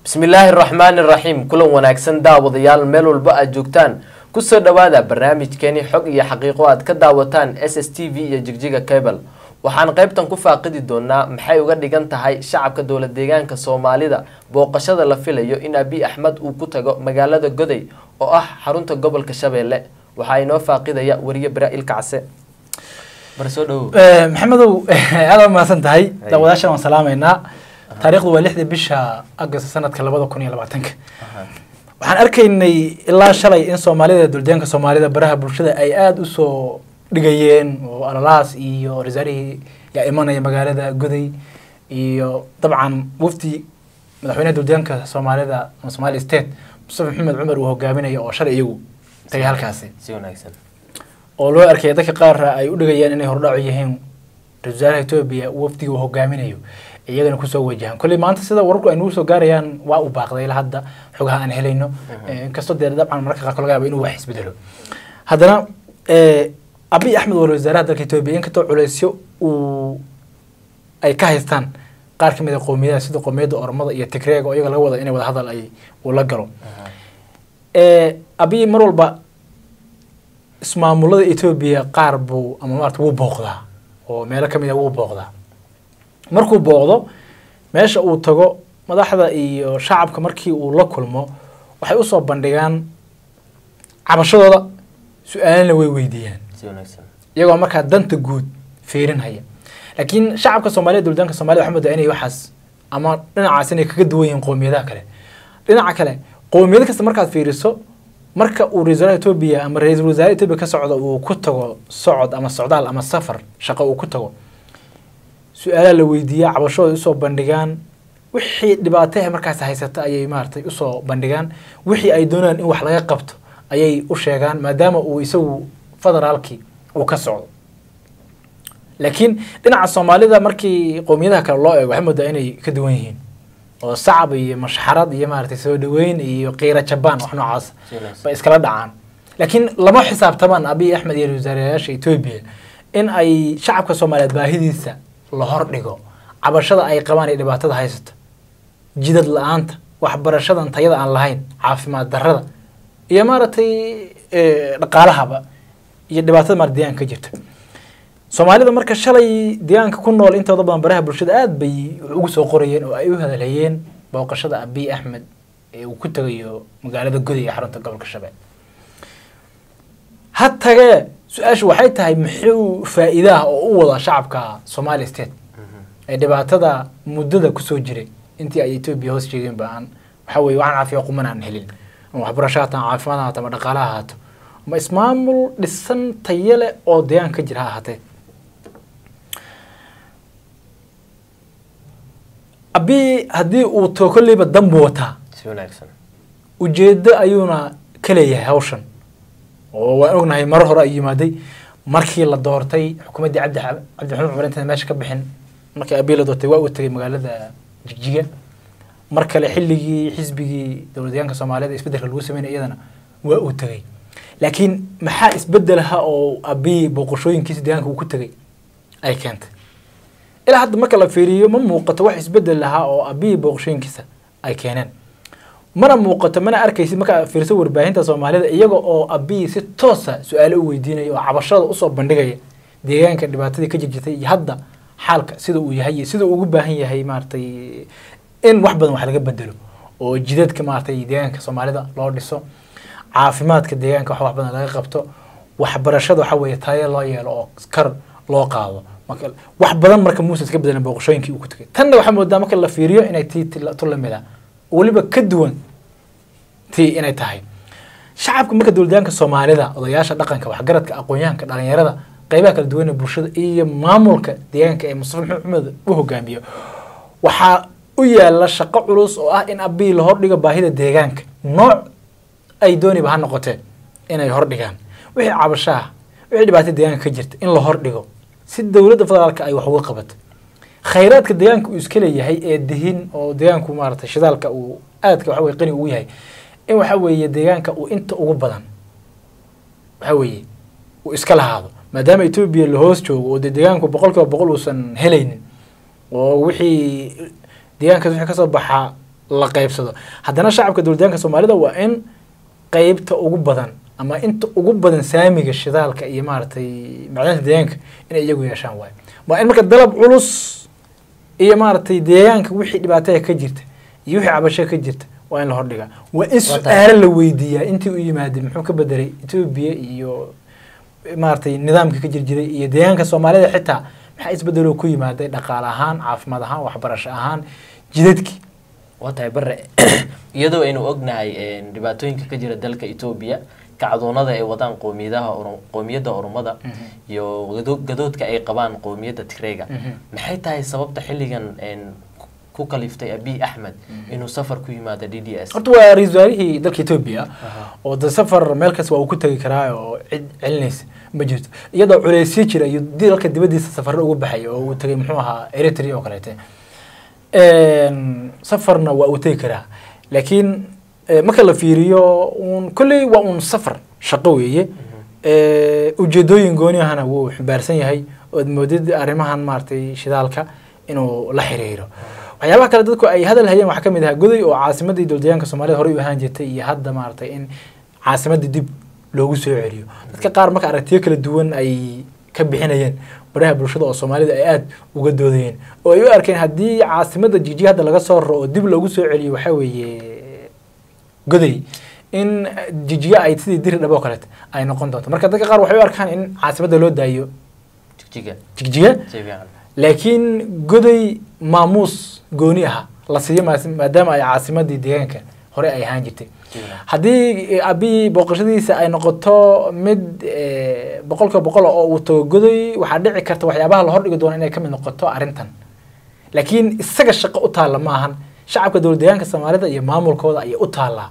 bismillaahi raxmaani raxiim kulan wanaagsan daawadayaal meel walba aad joogtaan kusoo dhawaada barnaamijkeeni xog iyo xaqiiqo aad ka daawataan s s t v iyo jigjiga cable waxaan qaybtan ku faaqidi doonaa maxay uga dhigan tahay shacabka dowlad deegaanka soomaalida booqashada la filayo in abiy axmed uu ku tago magaalada goday oo ah xarunta gobolka shabeelle waxaa inoo faaqidaya wariye baraa'il kacse bar soo dhawow maxamedow aada mahadsan tahay daawadaashan waan salaamaynaa taariikhdu waa lixdii bisha agost sanadka labada kun iyo labaatanka waxaan arkaynay ilaa shalay in soomaalida duldeanka soomaalida baraha bulshada ay aada usoo dhigayeen oo alalaas iyo rasaarihii yaa imanaya magaalada goday iyo dabcan wafdi madaxweynaha duldeanka soomaalida ama somali state mustafa maxamed cumar uu hogaaminayo oo shalay iyagu tagay halkaasi si wanaagsan oo loo arkay dadka qaar ay u dhigayaan inay hordhaco yihiin ra-isul wasaaraha etoobiya wafdiga uu hogaaminayo iyagana kusoo wajahan kolley maanta sida wararku ay nagu soo gaarayaan waa uu baaqday ilaa hadda xogaha aan helayno inkastoo dee dabcan mararka qaar laga yaaba inuu wax isbedelo haddana abiy axmed waa wasaaraha dalka etoobiya inkastoo culeysyo uu ay ka haystaan qaar ka mid a qowmiyadaha sida qowmiyadda ormada iyo tigreega oo iyaga laga wada inay wada hadal ay uu la galo abiy mar walba ismaamulada etoobiya qaar buu ama maarata wuu booqdaa oo meelo kamid a wuu booqdaa markuu booqdo meesha uu tago madaxda iyo shacabka markii uu la kulmo waxay usoo bandhigaan cabashadooda su-aalana way weydiiyaan si wanaagsan iyagoo markaa danta guud fiirinhaya laakiin shacabka soomaalida duldaanka somalida waxaa moodaa inay waxaas ama dhinacaas inay kaga duwan yihiin qowmiyadaha kale dhinaca kale qowmiyad kasta markaad fiiriso marka uu ra-isul wasaaraha etoobiya ama ra-iisul wasaare etoobiya ka socdo uu ku tago socod ama socdaal ama safar shaqo uu ku tago su-aalaha la weydiiya cabashooda usoo bandhigaan wixii dhibaataha markaas haysata ayay maaratay usoo bandhigaan wixii ay doonayaan in wax laga qabto ayay u sheegaan maadaama uu isagu federaalkii uu ka socdo laakiin dhinaca soomaalida markii qowmiyadaha kale loo eego waxay moodaa inay ka duwan yihiin oo sacab iyo mashxarad iyo maaragtay soo dhaweyn iyo qiira jabaan wax noocaas bay iskala dhacaan laakiin lama xisaabtamaan abiy axmed iyo wasaarayaasha etoobiya in ay shacabka soomaaliyeed baahidiisa la hor dhigo cabashada ay qabaan ee dhibaatada haysato jidad la-aanta waxbarashadan tayada aan lahayn caafimaad darrada iyo maaragtay dhaqaalahaba iyo dhibaatada maarata deegaanka ka jirta soomaalida marka shalay deegaanka ku nool intooda badan baraha bulshada aada bay ugu soo qorayeen oo ay u hadalhayeen booqashada abiy axmed ee uu ku tagayo magaalada goday ee xarunta gobolka shabeelle ha tagee su-aashu waxay tahay muxuu faa-iidaha oo u wada shacabka somali state ee dhibaatada muddada kusoo jiray intii ay etoobiya hoos jeegeen ba aan waxa weye waxaan caafiya quman aan helin ama waxbarasho haato ama caafimaad haato ama dhaqaalaha haato ama ismaamul dhisan tayo leh oo deegaanka ka jira ha ahaatee abiy haddii uu tago kolleyba danbu wataa si wanaagsan ujeedo ayuuna ka leeyahay hawshan oo waan ognahay maro hore ay yimaaday markii la doortay xukuumaddii cabdi cabdixamuud cumar intaan meesha ka bixin markii abiy la doortay waa uu tegay magaalada jigjiga mar kale xilligii xisbigii dowladdeegaanka soomaaliyed isbeddelka lagu sameynay iyadana waa uu tegay laakiin maxaa isbedelaha oo abiy booqashooyinkiisa deegaanka uu ku tegay ay keentay ilaa hadda marka la fiiriyo ma muuqato wax isbedel lahaa oo abiy booqashooyinkiisa ay keeneen mana muuqato mana arkaysid markaa fiirso warbaahinta soomaalida iyaga oo abiy si toosa su-aalo u weydiinaya oo cabashada usoo bandhigaya deegaanka dhibaatadii ka jirjirtay iyo hadda xaalka sida uu yahay iyo sida uu ugu baahan yahay maaratay in wax badan wax laga bedelo oo jidadka maaratay deegaanka soomaalida loo dhiso caafimaadka deegaanka wax wax badan laga qabto waxbarashada waxa weeye tayo loo yeelo oo kar loo qaado marka wax badan marka muuse iska bedelan booqashooyinkii uu ku tegay tanna waxaa moodaa marka la fiiriyo inay tii tu lamid ah weliba ka duwan tii inay tahay shacabka marka dowladyaanka soomaalida odayaasha dhaqanka waxgaradka aqoon-yahanka dhalinyarada qeybaha kala duwan ee bulshada iyo maamulka deegaanka ee mustafa maxamed xumed u hogaamiyo waxaa u yaala shaqo culus oo ah in abiy la hordhigo baahida deegaanka nooc ay dooniba ha noqotee inay hordhigaan wixii cabashaha wixii dhibaatada deegaanka ka jirta in la hordhigo si dowladda federaalka ay wax uga qabato khayraadka deegaanka uu iska leeyahay ee dihin oo deegaanku maaratay shidaalka uu aadka waxa weye qani ugu yahay in waxa weeye deegaanka uu inta ugu badan waxa weeye uu iska lahaado maadaama etoobiya la hoos joogo oo dee deegaanku boqol kiiba boqol uusan helaynin oo wixii deegaankaas wixii kasoo baxaa la qaybsado haddana shacabka dowladyaanka soomaalida waa in qeybta ugu badan ama inta ugu badan saamiga shidaalka iyo maaragtay macdanta deegaanka inay iyagu yeeshaan waayo waa in marka dalab culus iyo maaragtay deegaanka wixii dhibaataya ka jirta iyo wixii cabasho ka jirta waa in la hordhigaa waa in su-aalo la weydiiyaa intii u yimaadey muxuu ka bedelay etoobiya iyo maaragtay nidaamka ka jirjiray iyo deegaanka soomaalida xitaa maxaa isbedeloo ku yimaaday dhaqaale ahaan caafimaad ahaan waxbarasho ahaan jidadkii waa tahay bare iyadoo aynu ognahay dhibaatooyinka ka jira dalka etoobiya kacdoonada ay wadaan qoomiyadaha qoomiyadda oromada iyo gadoodka ay qabaan qoomiyadda tigreega maxay tahay sababta xilligan ku kaliftay abiy axmed inuu safar ku yimaado d d s horta waa ra-iisul wasaarihii dalka etoobiya oo de safar meel kasta waa uu ku tegi karaa oo cid celinaysa ma jirto iyadoo culeysyo jira iyo dalka dibadiisa safarro ugu baxay oo uu tegay muxuu ahaa eritrea oo kaleete safarna waa uu tegi karaa laakiin marka la fiiriyo un kolley waa un safar shaqo weeye ujeedooyin gooniyahana wuu xambaarsan yahay ood moodid arrimahan maaragtay shidaalka inuu la xiriiro waxyaabaha kale dadku ay hadal hayeen waxaa ka mid ahaa goday oo caasimadii dowladyaanka soomaalida horey u ahaan jirtay iyo hadda maaragtay in caasimadii dib loogu soo celiyo dadka qaar marka aragtiyo kala duwan ay ka bixinayeen baraha bulshada oo soomaalida ay aada uga doodayeen oo ay u arkeen haddii caasimada jiji hadda laga soo raro oo dib loogu soo celiyo waxaa weeye goday in jijiga ay sidii diri dhabo kaleet ay noqon doonto marka dadka qaar waxay u arkaan in caasimadda loo daayo jigjiga jigjiga si fiican laakiin goday maamuus gooni aha la siiyo maas- maadaama ay caasimadii deegaanka hore ay ahaan jirtay haddii abi booqashadiisa ay noqoto mid eh, boqolkiiba boqol oo uu tago goday waxaa dhici karta waxyaabaha la hordhigi doona inay ka mid noqoto arrintan laakiin isaga shaqo u taalla ma ahan shacabka dowlad deegaanka soomaalida iyo maamulkooda ayay u taallaa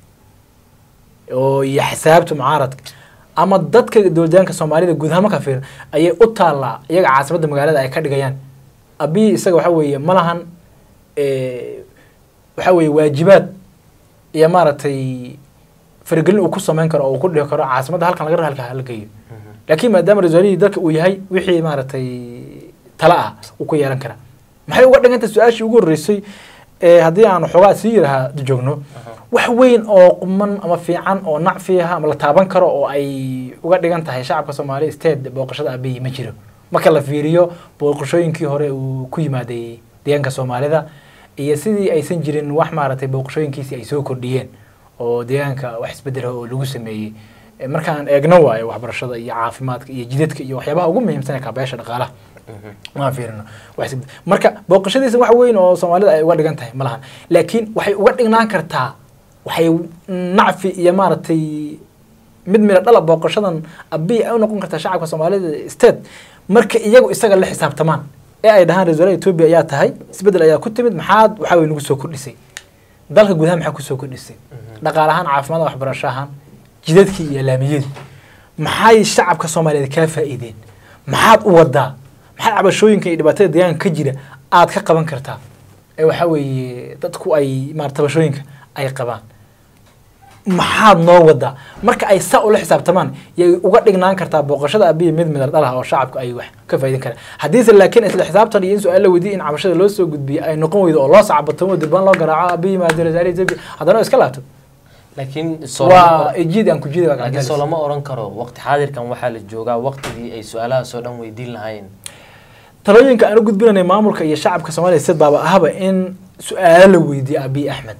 oo iyo xisaabta mucaaradka ama dadka dowlad deegaanka soomaalida guud ahaan markaa fiirin ayay u taallaa iyaga caasimadda magaalada ay ka dhigayaan abi isaga waxa weeye ma lahan eh, waxa weeye waajibaad iyo maaragtay faragelin uu ku samayn karo oo uu ku dhihi karo caasimadda halkan laga halka hala geeyo laakiin maadaama rasuulihii dalka uu yahay wixii maaragtay tala ah uu ku yeelan karaa maxay uga dhiganta su-aashii ugu horreysay ee haddii aan xoogaa sii yirahaa joogno wax weyn oo quman ama fiican oo nacfi ah ama la taaban karo oo ay uga dhigan tahay shacabka soomaaliya state booqashada abiy ma jiro marka la fiiriyo booqashooyinkii hore uu ku yimaaday deegaanka soomaalida iyo sidii aysan jirin wax maaragtay booqashooyinkiisi ay soo kordhiyeen oo deegaanka wax isbedela oo lagu sameeyey Eh, markaan eegno waayo waxbarashada iyo caafimaadka iyo jidadka iyo waxyaabaha ugu muhiimsan ee kaabayaasha dhaqaalaha maan fiirino wax isbed- marka booqashadiisa wax weyn oo soomaalida ay uga dhigan tahay ma lahan laakiin waxay uga dhignaan kartaa waxay nacfi iyo maaragtay mid mila dhala booqashadan abiy ay u noqon kartaa shacabka soomaalida state marka iyagu isaga la xisaabtamaan ee ay dhahaan ra-iisul wasaaraha etoobiya ayaa tahay isbedel ayaa ku timid maxaad waxaa wey nagu soo kordhisay dalka gudaha maxaa kusoo kordhisay dhaqaale ahaan caafimaad waxbarasho ahaan jidadkii iyo laamiyadii maxay shacabka soomaaliyeed kaa faa'iideen maxaad u wadaa maxaad cabashooyinka iyo dhibaatada deegaanka ka jira aad ka qaban kartaa ee waxaa weeye dadku ay maarata tabashooyinka ay qabaan maxaad noo wadaa marka ay saa ula xisaabtamaan yay uga dhignaan kartaa booqashada abiya mid midal dhalah oo shacabku ay wax ka faa'iidin karaan haddiise laakiin isla xisaabtan iyo in su-aal la weydiiyo in cabashada loo soo gudbiyo ay noqon weydo oo loo sacbatamo dirbaan loo garaaco abiy maadira zaari zabi haddana oo iska laabto laakiin waa ejiid aan ku jiidi waa laakiin soo gacantalis. lama oran karo waqti xaadirkan waxaa la joogaa waqtigii ay su-aalahaas oo dhan weydiin lahaayeen talooyinka aan u gudbinanay maamulka iyo shacabka soomaaliya sid baaba ahaba in su-aalo la weydiiyo abiy axmed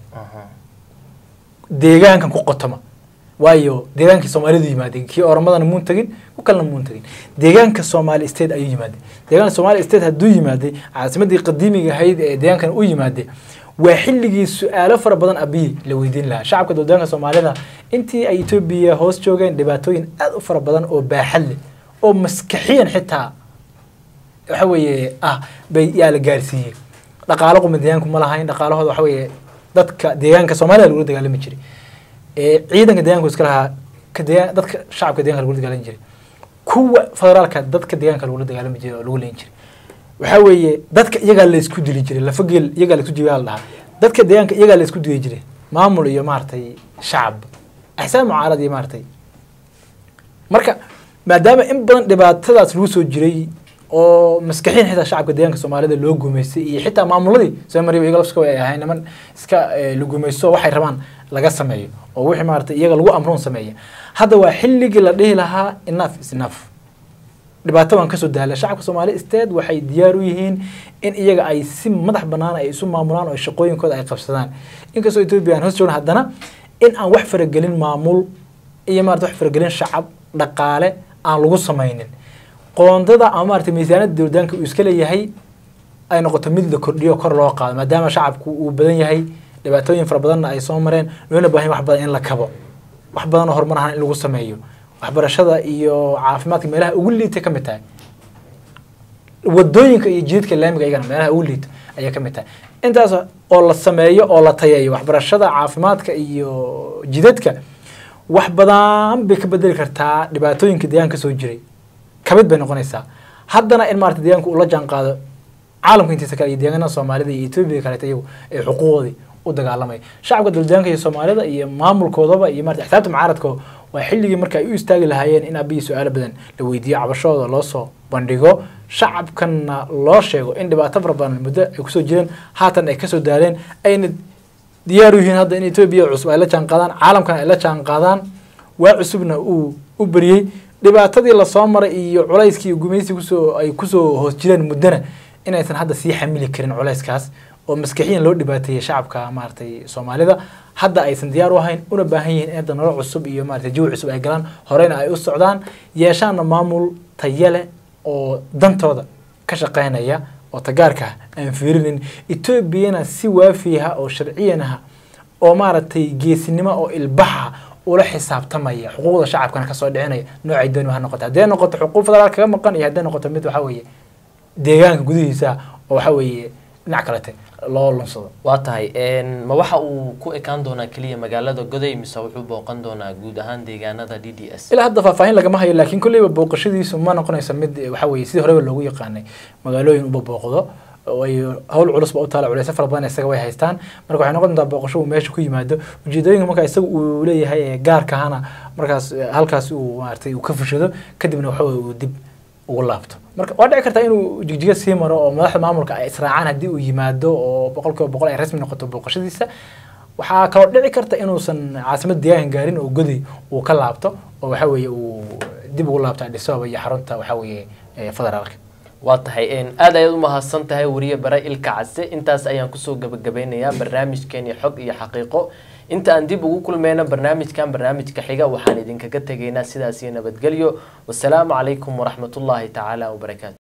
deegaankan ku qotoma waayo deegaankii soomaalidu yimaadeen kii oromadana muun tegin ku kalena muun tegin deegaanka soomaali state ayuu yimaadey deegaanka soomaali state hadduu yimaaday caasimadii qadiimiga ahayd ee deegaankan u yimaade waa xilligii su-aalo fara badan abiy la weydiin lahaa shacabka dowladaanka soomaalida intii ay etoobiya hoos joogeen dhibaatooyin aad u fara badan oo baaxad leh oo maskaxiyan xitaa waxa weeye ah bay yaa la gaarsiiyey dhaqaalo quma deegaanku ma lahayn dhaqaalahooda waxa weeye dadka deegaanka soomaalida lagula dagaalami jiray ee ciidanka deegaanku iska lahaa ka deegaan dadka shacabka deegaanka lagula dagaalami jiray kuwa federaalka dadka deegaanka lagula dagaalami jiray oo lagu leyn jiray waxaa weeye dadka iyagaa la isku dili jiray lafageel iyagaa la isku jibiyaa la dhahaa dadka deegaanka iyagaa la isku dili jiray maamul iyo maaragtay shacab axsaan mucaarad iyo maaragtay marka maadaama in badan dhibaatadaas lagu soo jiray oo maskaxiin xitaa shacabka deegaanka soomaalida loo gumaystay iyo xitaa maamuladii soo mariba iyaga lafska ay ahayn niman iska la gumaysto waxay rabaan laga sameeyo oo wixii maaragtay iyaga lagu amroon sameeya hadda waa xilligii la dhihi lahaa enough is enough dhibaato waan kasoo daala shacabka soomaali steed waxay diyaar u yihiin in iyaga ay si madax banaan ay isu maamulaan oo shaqooyinkooda ay qabsadaan inkastoo etoobiya aan hoos joogna haddana in aan wax faragelin maamul iyo maarata wax faragelin shacab dhaqaale aan lagu samaynin qoondada ama maarata miisaanada dowladaanka uu iska leeyahay ay noqoto mid la kordhiyo kor loo qaado maadaama shacabku uu badan yahay dhibaatooyin fara badanna ay soo mareen loona baahan wax badan in la kabo wax badan oo horumar ahaan in lagu sameeyo waxbarashada iyo caafimaadka meelaha ugu liita ka mid tahay wadooyinka iyo jidadka laamiga iyagana meelaha ugu liita ayay ka mid tahay intaas oo la sameeyo oo la tayeeyo waxbarashada caafimaadka iyo jidadka wax badan bay ka bedeli kartaa dhibaatooyinka deegaanka soo jiray kamid bay noqonaysaa haddana in maarata deegaanka uu la jaan qaado caalamka intiisa kale iyo deegaanada soomaalida iyo etoobiya kaleeta iyagu ee xuquuqoodii u dagaalamaya shacabka dowladaanka iyo soomaalida iyo maamulkoodaba iyo marata xisaabta mucaaradkooda waa xilligii marka ay u istaagi lahaayeen in abiyi su-aalo badan la weydiiyo cabashooda loo soo bandhigo shacabkanna loo sheego in dhibaato fara badan muddo ay kusoo jireen haatan ay kasoo daaleen ayna diyaar u yihiin hadda in etoobiya cusub ay la jaan qaadaan caalamkana ay la jaan qaadaan waa cusubna uu u beriyey dhibaatadii lasoo maray iyo culayskii iyo gumaysi kusoo ay kusoo hoos jireen muddona inaysan hadda sii xamili karin culayskaas oo maskixiyan loo dhibaateeyey shacabka maaragtay soomaalida hadda aysan diyaar u ahayn una baahan yihiin in hadda nolol cusub iyo maaragtay jawi cusub ay galaan horeyna ay u socdaan yeeshaanna maamul tayo leh oo dantooda ka shaqeynaya oo tagaarka aan fiirinin etoobiyana si waafiyaha oo sharciyanaha oo maaragtay geesinimo oo ilbaxa ula xisaabtamaya xuquuqda shacabkana kasoo dhicinaya noocay dooni ha noqoto hadday noqoto xuquuq federaal kaga maqan iyo hadday noqoto mid waxa weeye deegaanka gudihiisa oo waxa weeye dhinac kalete loo lunsado waa tahay ma waxa uu ku ekaan doonaa keliya magaalada goday mise wuxuu booqan doonaa guud ahaan deegaanada d d s ilaa hadda faahfaahin lagama hayo laakiin kolleyba booqashadiisu ma noqonayso mid waxa weye sidii horeba loogu yaqaanay magaalooyin uba booqdo oo ay hawl culusba u taala culeysyo fara badan isaga way haystaan marka waxay noqon doontaa booqasho uu meesha ku yimaado ujeedooyinka marka isaga uu leeyahay ee gaarkahana markaas halkaas uu maaragtay uu ka fushado kadibna waxa weye uu dib ugu laabto marka waa dhici kartaa inuu jigjiga sii maro oo madaxda maamulka ay israacaan haddii uu yimaado oo boqol kiiba boqol ay rasmi noqoto booqashadiisa waxaa kaloo dhici karta inuusan caasimada deegaanka gaarin oo godi uu ka laabto oo waxa weeye uu dib ugu laabto Addis Ababa iyo xarunta waxa weeye federaalka waa tahay aad ayaad u mahadsan tahay wariye bare ilka case intaas ayaan kusoo gabagabeynayaa barnaamijkeeni xog iyo xaqiiqo inta aan dib ugu kulmeyno barnaamijkan barnaamijka xiga waxaan idinkaga tegaynaa sidaas iyo nabadgelyo wasalaamu calaykum waraxmatullaahi tacaala wabarakaatu